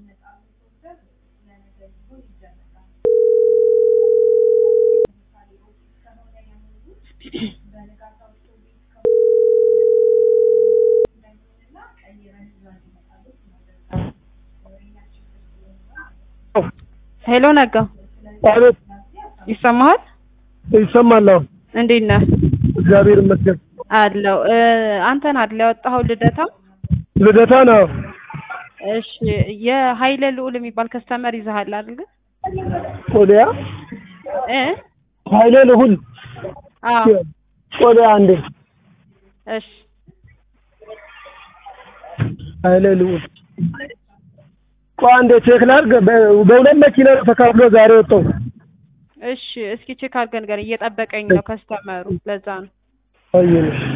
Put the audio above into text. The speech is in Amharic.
ሄሎ ነጋ አቤት ይሰማሃል? ይሰማል። አሁን እንዴት ነህ? እግዚአብሔር ይመስገን። አለው አንተን አይደል ያወጣኸው ልደታ? ልደታ ነው። እሺ የሀይለ ልዑል የሚባል ከስተመር ይዘሃል አይደል? ቆዲያ እ ኃይሌ ልሁን አዎ ቆዲያ አንዴ እሺ ኃይሌ ልሁን ቆይ አንዴ ቼክ ላድርግ። በ- በሁለት መኪና ነው ተካፍሎ ዛሬ ወጣው። እሺ እስኪ ቼክ አድርገን ገር እየጠበቀኝ ነው ከስተመሩ ለዛ ነው አየሽ